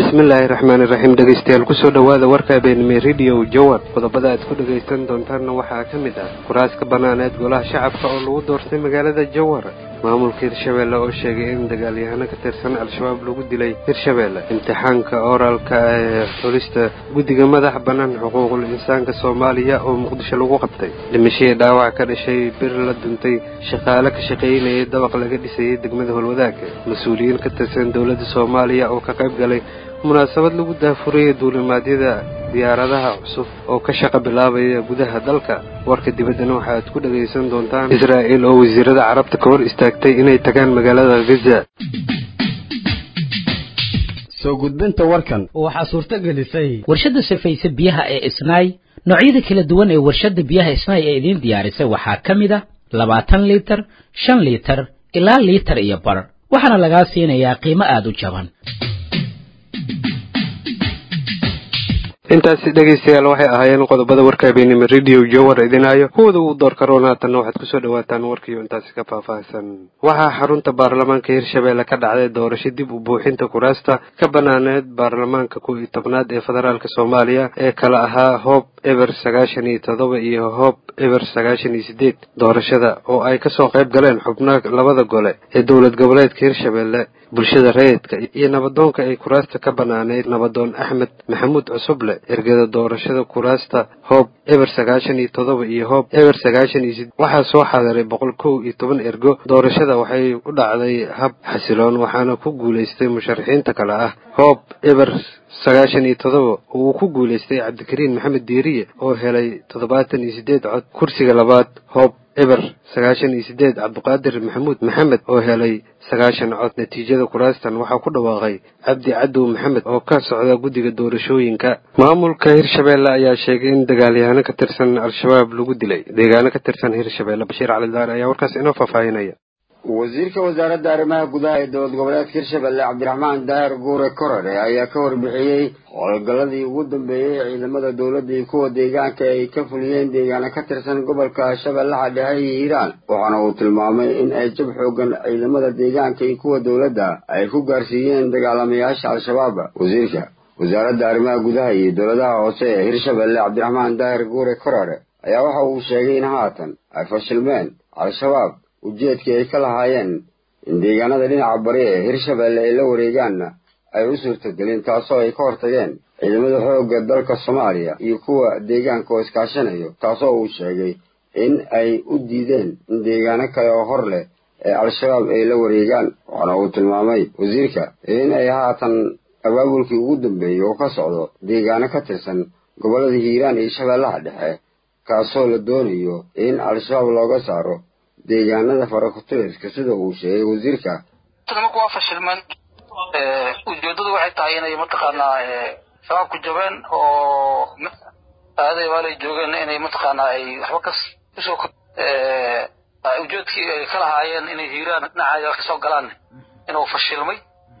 bismillaahi raxmaani raxiim dhegeystayaal kusoo dhowaada warka habeenime radio jowar qodobada aad ku dhegaysan doontaanna waxaa ka mid ah kuraas ka banaaneed golaha shacabka oo lagu doortay magaalada jowar maamulka hirshabeelle oo sheegay in dagaalyahano ka tirsan al-shabaab lagu dilay hirshabeelle imtixaanka oraalka ee xulista guddiga madaxa bannaan xuquuqul insaanka soomaaliya oo muqdisho lagu qabtay dhimashadii dhaawac ka dhashay bir la duntay shaqaale ka shaqaynayay dabaq laga dhisayay degmada holwadaaga mas-uuliyiin ka tirsan dowladda soomaaliya oo ka qayb galay munaasabad lagu daafuraya duulimaadyada diyaaradaha cusub oo ka shaqa bilaabaya gudaha dalka warka dibaddana waxa aad ku dhagaysan doontaan israa'il oo wasiirada carabta ka hor istaagtay inay tagaan magaalada gaza soo gudbinta warkan waxaa suurto gelisay warshadda safayse biyaha ee isnaay noocyada kala duwan ee warshadda biyaha isnaay ee idiin diyaarisay waxaa ka mid a labaatan liitar shan liitar ilaa liitar iyo bar waxaana lagaa siinayaa qiimo aada u jaban intaasi dhegaystayaal waxay ahaayeen qodobada warka habeenimo radio jowar idinaayo kuwada uu door karoon haatanna waxaad kusoo dhawaataan warkiiyo intaasi ka faahfaahsan waxaa xarunta baarlamaanka hirshabeelle ka dhacday doorasho dib u buuxinta kuraasta ka banaaneed baarlamaanka kow iyo tobnaad ee federaalk soomaaliya ee kala ahaa hoob eber sagaashan iyo todoba iyo hoob eber sagaashan iyo sideed doorashada oo ay kasoo qayb galeen xubno labada gole ee dowlad goboleedka hirshabeelle bulshada rayidka iyo nabadoonka ay kuraasta ka banaaneyd nabadoon axmed maxamuud cusuble ergada doorashada kuraasta hoob eber sagaashan iyo todoba iyo hoob eber sagaashan iyo sideed waxaa soo xaadiray boqol kow iyo toban ergo doorashada waxay u dhacday hab xasiloon waxaana ku guulaystay musharaxiinta kale ah hoob eber sagaashan iyo todoba uu ku guulaystay cabdikariin maxamed diiriye oo helay toddobaatan iyo sideed cod kursiga labaad hoob eber sagaashan iyo sideed cabdiqaadir maxamuud maxamed oo helay sagaashan cod natiijada kuraastan waxaa ku dhawaaqay cabdi cadow maxamed oo ka socda guddiga doorashooyinka maamulka hirshabeelle ayaa sheegay in dagaalyahano ka tirsan al-shabaab lagu dilay deegaano ka tirsan hirshabeelle bashiir calidaar ayaa warkaas inoo faahfaahinaya wasiirka wasaaradda arrimaha gudaha ee dowlad goboleedka hirshabelle cabdiraxmaan daahir guure korare ayaa ka warbixiyey howlgalladii ugu dambeeyey ee ciidamada dowladda iyo kuwa deegaanka ay ka fuliyeen deegaano ka tirsan gobolka shabeellaha dhexe iyo hiiraan waxaana uu tilmaamay in ay jab xoogan ciidamada deegaanka iyo kuwa dowladda ay ku gaarsiiyeen dagaalamayaasha al-shabaab wasiirka wasaaradda arrimaha gudaha iyo dowladaha hoose ee hirshabelle cabdiraxmaan daahir guure korare ayaa waxa uu sheegay in haatan ay fashilmeen al-shabaab ujeedkii ay ka lahaayeen in deegaanada dhinaca bari ee hirshabeelle ay la wareegaanna ay u suurtagelin taasoo ay ka hortageen ciidamada xoogga dalka soomaaliya iyo kuwa deegaanka oo iskaashanayo taasoo uu sheegay in ay u diideen in deegaano kale oo hor leh ee al-shabaab ay la wareegaan waxaana uu tilmaamay wasiirka in ay haatan abaabulkii ugu dambeeyey oo ka socdo deegaano ka tirsan gobollada hiiraan iyo shabeellaha dhexe kaasoo la doonayo in al-shabaab looga saaro deegaanada farakutiriska sida uu sheegay wasiirka marka waa fashilmeen ujeedadu waxay tahay inay mataqaanaa shabaabku jabeen oo aaday maalay joogeen inay mataqaanaa ay waxba kas usoo ujeedkii ay ka lahaayeen inay hiiraan dhinacaya kasoo galaan inuu fashilmay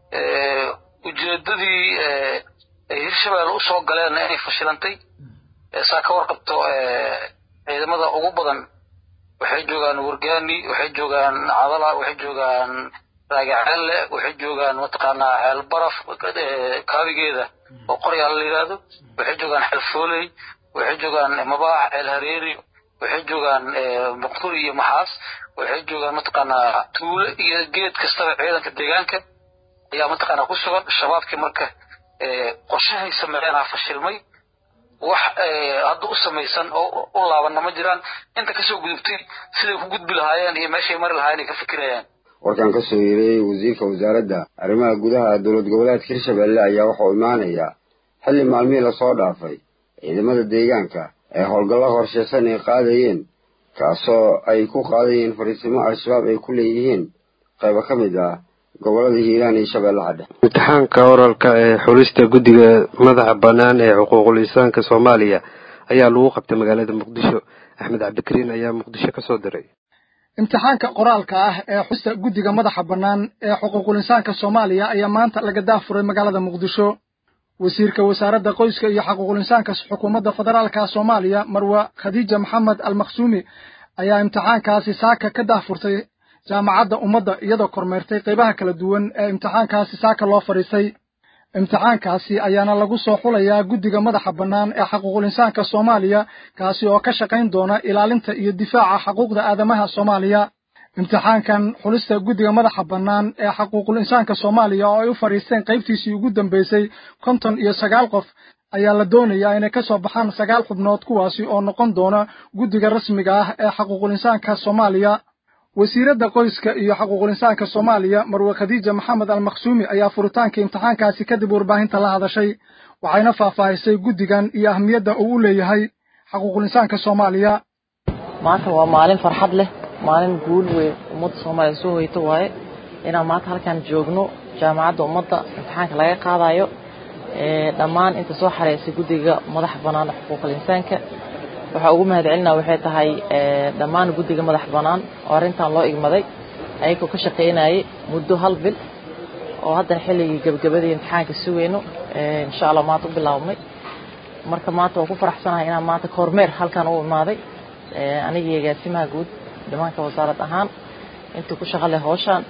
ujeedadii ay hirshabelle usoo galeen inay fashilantay saa ka warqabto ciidamada ugu badan waxay joogaan wargaani waxay joogaan cadala waxay joogaan raagaceelle waxay joogaan mataqaanaa ceel baraf kaabigeeda oo qoryaal la yidhaahdo waxay joogaan xelfooley waxay joogaan mabaax ceel hareeri waxay joogaan muqduri iyo maxaas waxay joogaan mataqaanaa tuule iyo geed kastaba ciidanka deegaanka ayaa mataqaanaa ku sugan shabaabkii marka qorshahay sameeyeenaa fashilmay wax hadda u samaysan oo u laabanna ma jiraan inta kasoo gudubtay siday ku gudbi lahaayeen iyo meeshay mari lahaayeen ay ka fikirayaan warkan ka soo yeereeyey wasiirka wasaaradda arrimaha gudaha dowlad goboleedka hirshabelle ayaa waxauu imaanayaa xilli maalmihii lasoo dhaafay ciidamada deegaanka ee howlgallo horsheysan ay qaadayeen kaasoo ay ku qaadayeen fariisimo al-shabaab ay ku leeyihiin qaybo ka mid ah gobolada hiiraan iyo shabeellaha dhexe imtixaanka oralka ee xulista guddiga madaxa bannaan ee xuquuqul insaanka soomaaliya ayaa lagu qabtay magaalada muqdisho axmed cabdikariin ayaa muqdisho ka soo diray imtixaanka qoraalka ah ee xusta guddiga madaxa bannaan ee xuquuqul insaanka soomaaliya ayaa maanta laga daafuray magaalada muqdisho wasiirka wasaaradda qoyska iyo xuquuqul insaanka xukuumadda federaalka soomaaliya marwa khadiija maxamed almaksuumi ayaa imtixaankaasi saaka ka daafurtay jaamacadda ummadda iyadoo kormeertay qaybaha kala duwan ee imtixaankaasi saaka loo fadhiistay imtixaankaasi ayaana lagu soo xulayaa guddiga madaxa bannaan ee xaquuqul insaanka soomaaliya kaasi oo ka shaqayn doona ilaalinta iyo difaaca xuquuqda aadamaha soomaaliya imtixaankan xulista guddiga madaxa bannaan ee xaquuqul insaanka soomaaliya oo ay u fadhiisteen qaybtiisii ugu dambaysay konton iyo sagaal qof ayaa la doonayaa inay ka soo baxaan sagaal xubnood kuwaasi oo noqon doona guddiga rasmiga ah ee xaquuqul insaanka soomaaliya wasiiradda qoyska iyo xaquuqul insaanka soomaaliya marwe khadiija maxamed almaksuumi ayaa furitaanka imtixaankaasi kadib warbaahinta la hadashay waxayna faahfaahisay guddigan iyo ahmiyadda uu u leeyahay xaquuqul insaanka soomaaliya maanta waa maalin farxad leh maalin guul weyn ummadda soomaaliya soo hoyto waaye inaan maanta halkaan joogno jaamacadda ummadda imtixaanka laga qaadayo dhammaan inta soo xareysay guddiga madaxa bannaan xuquuqul insaanka waxaa ugu mahadcelinaa waxay tahay dhammaan guddiga madax bannaan oo arrintan loo igmaday ayagoo ka shaqaynayay muddo hal bil oo haddana xilligii gebagabadii imtixaanka sugayno insha allah maanta u bilaabmay marka maanta waan ku faraxsanahay inaan maanta kormeer halkan u imaaday anigii agaasimaha guud dhimaanka wasaarad ahaan intii ku shaqo leh howshaan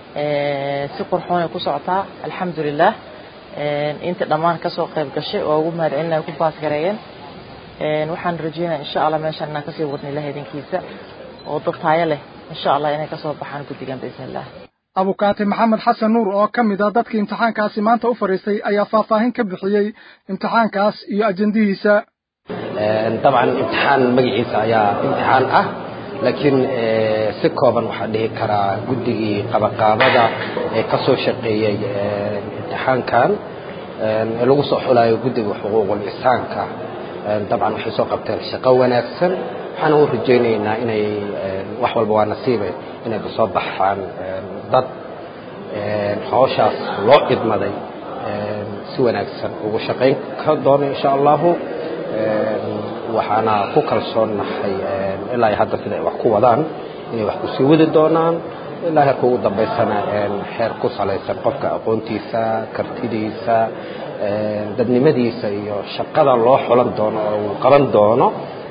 si qurxoonay ku socotaa alxamdulilah inta dhammaan kasoo qayb gashay oo ugu mahadcelinaya ku baas gareeyeen waxaan rajeynaya insha allah meeshaan inaan kasii wadna ilaha idinkiisa oo dad taayo leh insha allah inay kasoo baxaan guddigan biidn illah abukaati maxamed xasan nuur oo ka mid ah dadkii imtixaankaasi maanta u fadhiistay ayaa faahfaahin ka bixiyey imtixaankaas iyo ajendihiisa dabcan imtixaan magaciisa ayaa imtixaan ah laakiin si kooban waxaa dhihi karaa guddigii qabaqaabada ee ka soo shaqeeyey imtixaankan ee lagu soo xulayo guddiga xuquuqul insaanka dabcan waxay soo qabteen shaqo wanaagsan waxaana u rajaynaynaa inay wax walba waa nasiibe inay kasoo baxaan dad howshaas loo idmaday si wanaagsan ugu shaqayn ka doono insha allahu waxaana ku kalsoonnahay ilaa hadda sida ay wax ku wadaan inay wax kusii wadi doonaan ilaa heerka ugu dambaysana heer ku salaysan qofka aqoontiisa kartidiisa dadnimadiisa iyo shaqada loo xulan doono oo uu qaban doono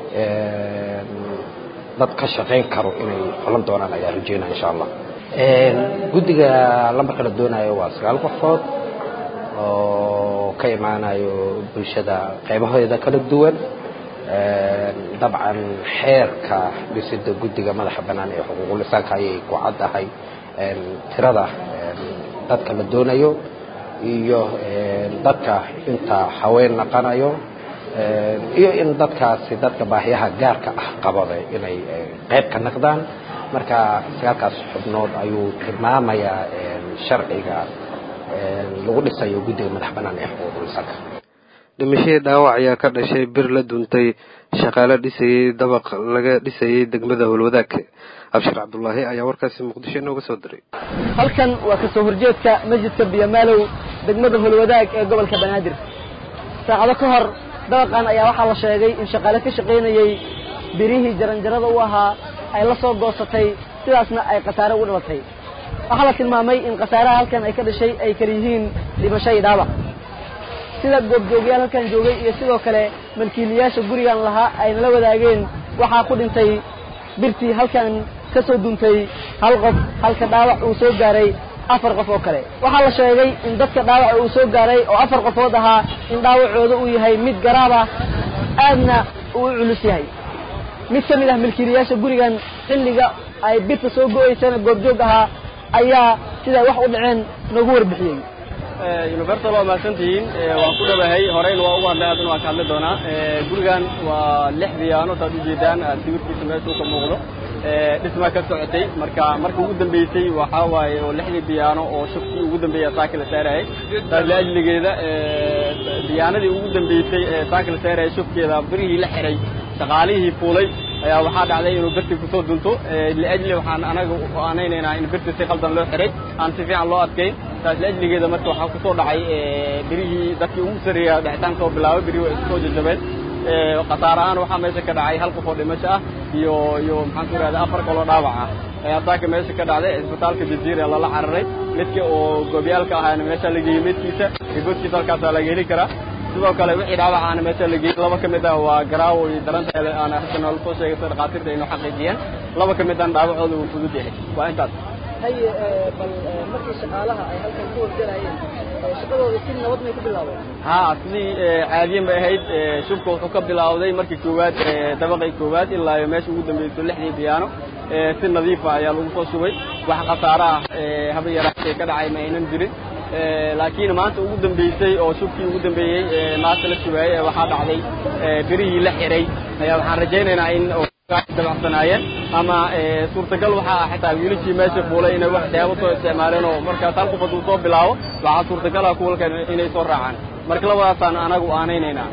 dad ka shaqayn karo inay xulan doonaan ayaa rajeynaya insha allah guddiga lambarka la doonayo waa sagaal qofood oo ka imaanayo bulshada qaybaheeda kala duwan dabcan xeerka dhisida guddiga madaxa bannaan ee xuquuqul insaanka ayay ku caddahay tirada dadka la doonayo iyo dadka inta haween naqanayo iyo in dadkaasi dadka baahiyaha gaarka ah qabada inay qayb ka naqdaan marka sagaalkaas xubnood ayuu tilmaamayaa sharciga lagu dhisayo guddiga madax bannaan ee xuquuqul insaanka dhimashadii dhaawac ayaa ka dhashay bir la duntay shaqaale dhisayey dabaq laga dhisayey degmada howlwadaag abshir cabdulaahi ayaa warkaasi muqdisho inooga soo diray halkan waa kasoo horjeedka masjidka biyamaalow degmada howlwadaag ee gobolka banaadir saacado ka hor dabaqan ayaa waxaa la sheegay in shaqaale ka shaqaynayey birihii jaranjarada u ahaa ay la soo goosatay sidaasna ay khasaare ugu dhalatay waxaa la tilmaamay in khasaaraha halkan ay ka dhashay ay kala yihiin dhimasho iyo dhaawac sida goobjoogyaal halkan joogay iyo sidoo kale malkiiliyaasha gurigan lahaa ayna la wadaageen waxaa ku dhintay birtii halkan ka soo duntay hal qof halka dhaawac uu soo gaaray afar qof oo kale waxaa la sheegay in dadka dhaawaca uu soo gaaray oo afar qofood ahaa in dhaawacooda uu yahay mid garaab ah aadna uu u culus yahay mid ka mid ah milkiilayaasha gurigan xilliga ay birta soo go-aysana goobjoog ahaa ayaa siday wax u dhaceen noogu warbixiyey universal waa mahadsantihiin waan ku dhawahay horeyna waa ugu hadlay haddana waan ka hadli doonaa gurigan waa lix biyaano saad ujeedaan sawirkiisa meesha uu ka muuqdo dhismaa ka socotay marka marka ugu dambeysay waxaa waaye oo lixdii biyaano oo shubkii ugu dambeeya saaka la saarayay taas liajligeeda biyaanadii ugu dambeysay ee saaka la saarayay shubkeeda birihii la xiray shaqaalihii fuulay ayaa waxaa dhacday inuu birti kusoo dunto liajli waxaan anaga aanaynaynaa in birti si qaldan loo xiray aan si fiican loo adkayn taas liajligeeda marka waxaa kusoo dhacay birihii dadkii ugu sarreeya dhacitaan soo bilaabay birihii waa isku soo jajabeen khasaare ahaan waxaa meesha ka dhacay hal qof oo dhimasho ah iyo iyo maxaan ku ihahda afar kaloo dhaawac ah ayaa saaka meesha ka dhacday cisbitaalka jaziira lala cararay midka oo goobyaalka ahaana meesha la geeyey midkiisa iyo godkiisa halkaasaa laga heli karaa sidoo kale wixii dhaawac aana meesha la geeyey laba ka mid ah waa garaawo iyo daranteeda aana hadda noola soo sheegay sida dhakhaatiirta inuu xaqiijiyeen laba ka mid ahna dhaawacooda uu fudud yahay waa intaas haye bal markii shaqaalaha ay halkan ku horgalayeen shaqadooda si nabad may ku bilaabeen haa sidii caadiyan bay ahayd shubka wuxuu ka bilowday markii koowaad dabaqii koowaad ilaa iyo meesha ugu dambayso lixdii biyaano si nadiifa ayaa lagu soo shubay wax khasaare ah haba yaraatee ka dhacay ma aynan jirin laakiin maanta ugu dambeysay oo shubkii ugu dambeeyey maanta la shubaayey waxaa dhacday birihii la xiray ayaa waxaan rajaynaynaa in dabacsanaayeen ama suurtagal waxaa ah xitaa wiilashii meesha fuulay inay wax daabo soo isticmaaleen oo markaas hal qof hadduu soo bilaabo waxaa suurtagal ah kuwalkan inay soo raacaan marka labadaasaan anagu aanaynaynaa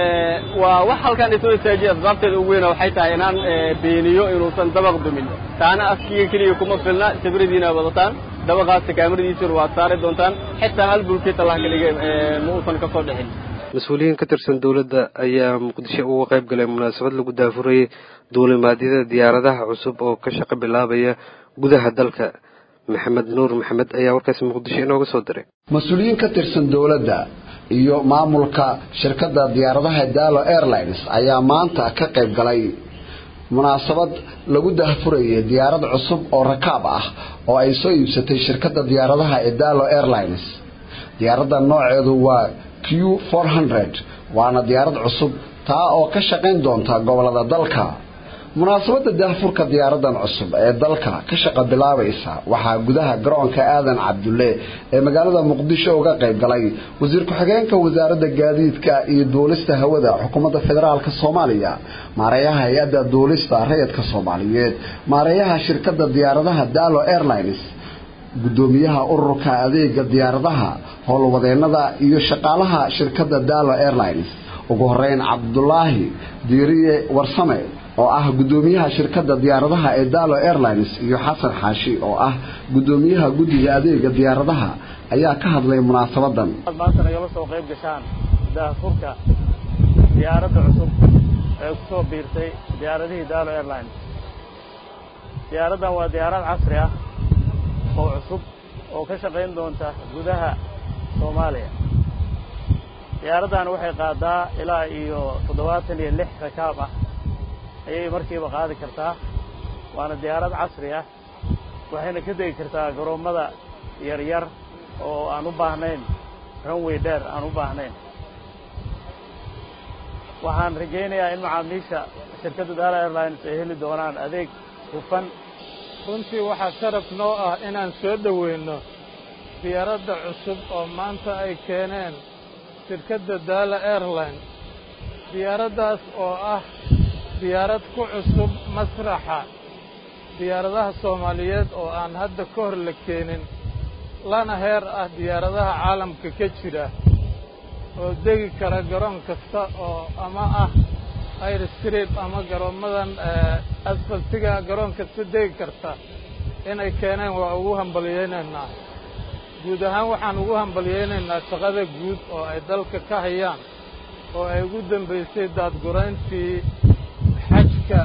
waa wax halkan isoo istaajiya asbaabteeda ugu weyna waxay tahay inaan beeniyo inuusan dabaq dumin taana askiga keliya kuma filna sabradiina wadataan dabaqaas kaamiradiisuna waad saari doontaan xitaa hal bulkeet allah ka dhigay ma uusan ka soo dhixin mas-uuliyiin ka tirsan dowladda ayaa muqdisho uga qayb galay munaasabad lagu daafurayay duulimaadyada diyaaradaha cusub oo ka shaqo bilaabaya gudaha dalka maxamed nuur maxamed ayaa warkaasi muqdisho inooga soo diray mas-uuliyiin ka tirsan dowladda iyo maamulka shirkadda diyaaradaha dalo airlines ayaa maanta ka qayb galay munaasabad lagu daahfurayay diyaarad cusub oo rakaab ah oo ay soo iibsatay shirkadda diyaaradaha ee dalo airlines diyaaradda nooceedu waa q four hundred waana diyaarad cusub taa oo ka shaqayn doonta gobolada dalka munaasabadda daahfurka diyaaradan cusub ee dalka ka shaqa bilaabaysa waxaa gudaha garoonka aadan cabdulle ee magaalada muqdisho uga qayb galay wasiir ku-xigeenka wasaaradda gaadiidka iyo duulista hawada xukuumadda federaalk soomaaliya maareeyaha hay-adda duulista rayidka soomaaliyeed maareeyaha shirkadda diyaaradaha dalo airlines gudoomiyaha ururka adeega diyaaradaha howlwadeenada iyo shaqaalaha shirkadda dalo airlines ugu horeyn cabdulaahi diiriye warsame oo ah gudoomiyaha shirkadda diyaaradaha ee dalo airlines iyo xasan xaashi oo ah gudoomiyaha guddiga adeega diyaaradaha ayaa ka hadlay munaasabadan maanta nagala soo qayb gashaan daahfurka diyaaradda cusub ee kusoo biirtay diyaaradihii dalo airlines diyaaraddan waa diyaarad casri ah oo cusub oo ka shaqayn doonta gudaha soomaaliya diyaaraddan waxay qaadaa ilaa iyo toddobaatan iyo lix rakaab ah ayay markiiba qaadi kartaa waana diyaarad casri ah waxayna ka degi kartaa garoommada yaryar oo aan u baahnayn runway dheer aan u baahnayn waxaan rajaynayaa in macaamiisha shirkadda dala airlines ay heli doonaan adeeg hufan runtii waxaa sharaf noo ah inaan soo dhoweyno diyaaradda cusub oo maanta ay keeneen shirkadda dala airline diyaaraddaas oo ah diyaarad ku cusub masraxa diyaaradaha soomaaliyeed oo aan hadda ka hor la keenin lana heer ah diyaaradaha caalamka ka jira oo degi kara garoon kasta oo ama ah airstreet ama garoommadan asfaltiga garoon kasta degi karta inay keeneen waa ugu hambalyaynaynaa guud ahaan waxaan ugu hambalyaynaynaa shaqada guud oo ay dalka ka hayaan oo ay ugu dambaysay daadgurayntii xajka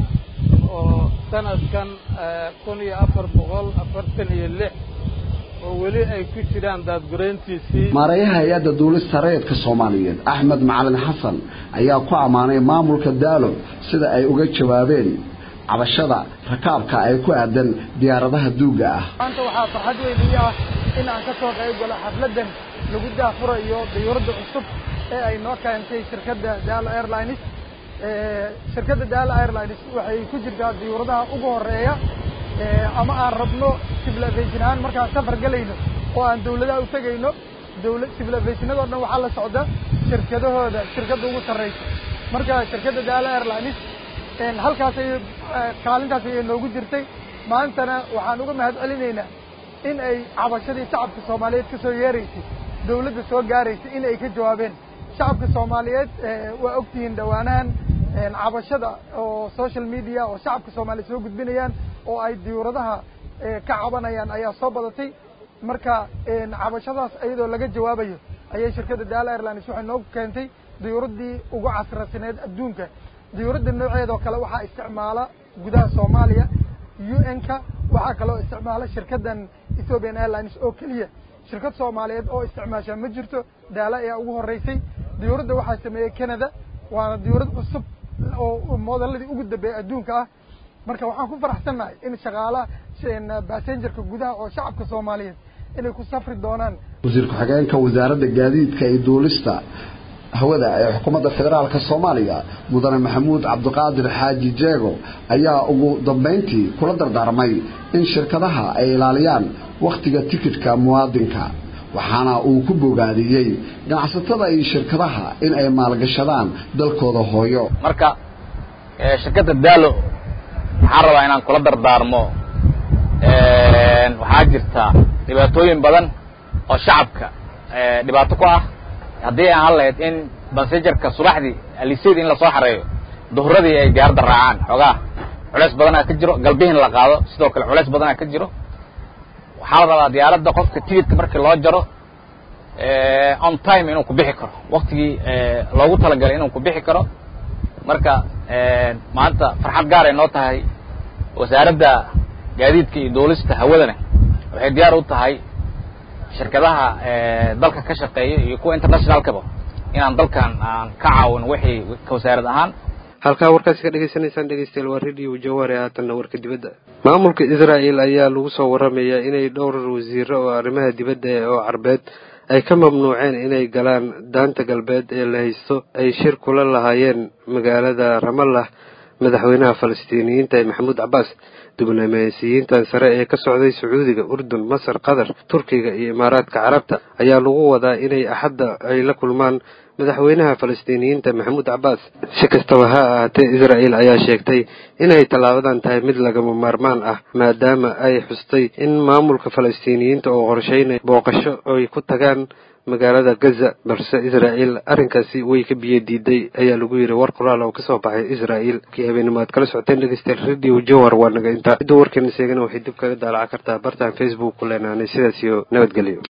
oo sanadkan kun iyo afar boqol afartan iyo lix oo weli ay ku jiraan daadgurayntiisii maareeyaha hay-adda duulista rayidka soomaaliyeed axmed macalin xasan ayaa ku ammaanay maamulka daalo sida ay uga jawaabeen cabashada rakaabka ay ku aadan diyaaradaha duugga ah maanta waxaa farxad weyn ii ah in aan ka soo qayb galo xafladdan lagu daafurayo diyuuradda cusub ee ay noo keentay shirkadda daalo airlines shirkadda daalo airlines waxay ku jirtaa diyuuradaha ugu horeeya ama aan rabno civilization ahaan markaan safar gelayno oo aan dawladaha u tegayno dawla civilizationadoo dhan waxaa la socda shirkadahooda shirkadda ugu sarreysa marka shirkadda daalo airlines halkaas ay kaalintaas ayay noogu jirtay maantana waxaan uga mahad celinaynaa in ay cabashadii shacabka soomaaliyeed ka soo yeeraysay dawladda soo gaaraysay in ay ka jawaabeen shacabka soomaaliyeed waa ogtihiin dhowaanahan cabashada oo social media oo shacabka soomaaliyeed soo gudbinayaan oo ay diyuuradaha ka cabanayaan ayaa soo badatay marka cabashadaas iyadoo laga jawaabayo ayay shirkadda daalo airlines waxay noogu keentay diyuuraddii ugu casrasineed adduunka diyuuradda nooceedoo kale waxaa isticmaala gudaha soomaaliya u n-ka waxaa kaloo isticmaala shirkaddan ethiopian airlines oo keliya shirkad soomaaliyeed oo isticmaashaa ma jirto daalo ayaa ugu horreysay diyuuradda waxaa sameeyey canada waana diyuurad cusub oo modeladii ugu dambeeyay adduunka ah marka waxaan ku faraxsannahay in shaqaalaha basengerka gudaha oo shacabka soomaaliyeed inay ku safri doonaan wasiir ku-xigeenka wasaaradda gaadiidka iyo duulista hawada ee xukuumadda federaalka soomaaliya mudane maxamuud cabdiqaadir xaaji jeego ayaa ugu dambeyntii kula dardaarmay in shirkadaha ay ilaaliyaan wakhtiga tikidhka muwaadinka waxaana uu ku bogaadiyey ganacsatada iyo shirkadaha in ay maalgashadaan dalkooda hooyo marka shirkadda daalo waxaan rabaa inaan kula dardaarmo waxaa jirta dhibaatooyin badan oo shacabka dhibaato ku ah haddii aan hadlahayd in bansejarka subaxdii aliseyd in lasoo xareeyo duhuradii ay gaarda raacaan xoogaa culeys badanaa ka jiro galbihin la qaado sidoo kale culeys badanaa ka jiro waxaa la rabaa diyaaradda qofka tigidka markii loo jaro on time inuu ku bixi karo waktigii loogu talagalay inuu ku bixi karo marka maanta farxad gaaray noo tahay wasaaradda gaadiidka iyo duulista hawadana waxay diyaar u tahay shirkadaha dalka ka shaqeeya iyo kuwa internationalkaba inaan dalkan aan ka caawin wixii ka wasaarad ahaan halkaa warkaasi ka dhegaysanaysaan dhegeystayaal waa radio jaware haatanna warka dibadda maamulka israa'el ayaa lagu soo waramayaa inay dhowr wasiiro oo arrimaha dibadda oo carbeed ay ka mamnuuceen inay galaan daanta galbeed ee la haysto ay shir kula lahaayeen magaalada ramallah madaxweynaha falastiiniyiinta ee maxamuud cabbaas diblomaasiyiintan sare ee ka socday sacuudiga urdun masar qatar turkiga iyo imaaraadka carabta ayaa lagu wadaa inay axadda ay la kulmaan madaxweynaha falastiiniyiinta maxamuud cabbaas si kastaba ha ahaatee israa'el ayaa sheegtay inay tallaabadan tahay mid lagama maarmaan ah maadaama ay xustay in maamulka falastiiniyiinta oo qorsheynay booqasho ay ku tagaan magaalada gaza balse israa'el arrinkaasi way ka biyo diiday ayaa lagu yidhi war qoraal oo kasoo baxay israa'el kii habeenimo aad kala socoteen dhegeystayaal radio jowhar waa naga intaa cidda warkeena seegana waxay dib kaga daalaca kartaa bartaan facebook ku leenaanay sidaas iyo nabadgelyo